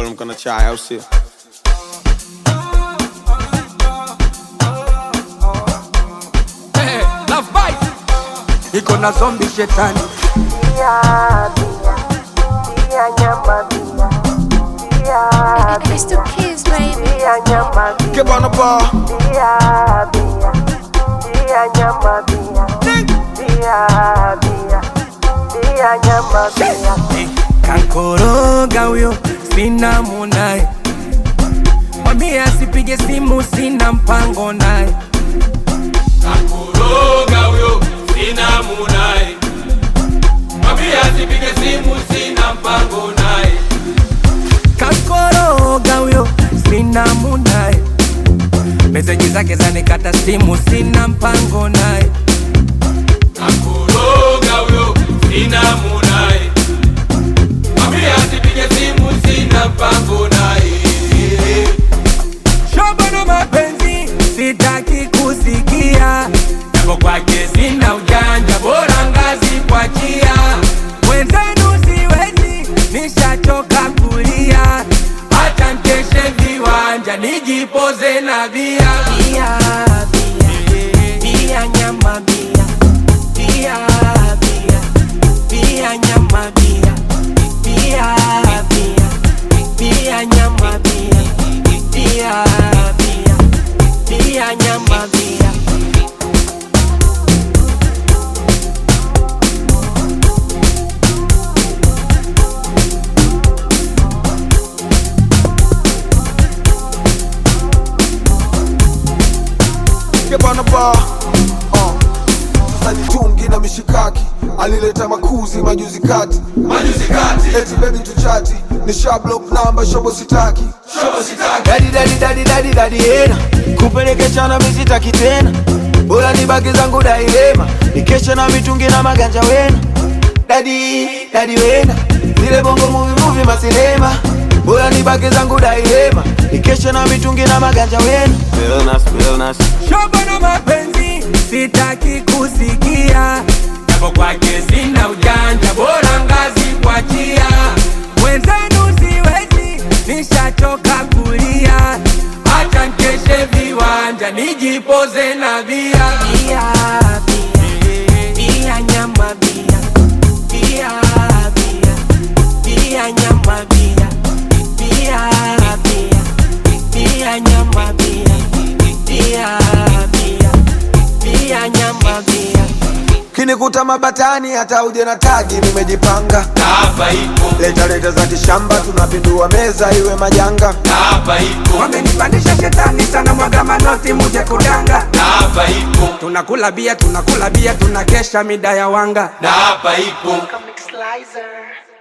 kuamka na chai au sio? Eh, Love bite. Iko na zombi shetani It's the kids, baby. Get on the bar. kankoroga huyo sina munaye mwambie asipige simu sina mpango naye Kakoroga huyo sina munaye, mwambie asipige simu, sina mpango naye. kankoroga huyo sina munaye meseji zake zanikata simu sina mpango naye Kakoroga huyo sina munaye, mwambie asipige simu, sina mpango naye. shobo na mapenzi sitaki kusikia japo kwake sina ujanja bora ngazi kwa chia mwenzenu siwezi nishachoka kulia hata mkeshe viwanja nijipoze na bia bia bia bia nyama bia bia bia bia nyama bia bia bia bia nyama bia bia bia bia nyama bia Get on the bar. Uh. Sasa ni tungi na mishikaki alileta makuzi majuzi kati Majuzi kati, eti baby tuchati ni shablock namba shobo sitaki shobo sitaki, dadi dadi dadi dadi dadi hena kupelekeshana misitaki tena bora nibaki zangu dailema nikesha na mitungi na maganja wena dadi dadi wena zile bongo muvi muvi masinema bora nibaki zangu dailema nikesha na mitungi na maganja wena Realness, realness. shobo na mapenzi sitaki kusikia japo kwake sina ujanja bora ngazi kwa chia mwenzenu siwezi nishachoka kulia hata nkeshe viwanja nijipoze na bia bia bia bia nyama bia bia bia bia nyama bia bia bia bia nyama bia bia bia bia nyama bia kinikuta mabatani hata uje na tagi nimejipanga na hapa ipo, leta leta za kishamba tunapindua meza iwe majanga na hapa ipo, wamenipandisha shetani sana mwaga manoti muje kudanga na hapa ipo, tunakula bia tunakula bia tunakesha mida ya wanga na hapa ipo. Comic Slicer.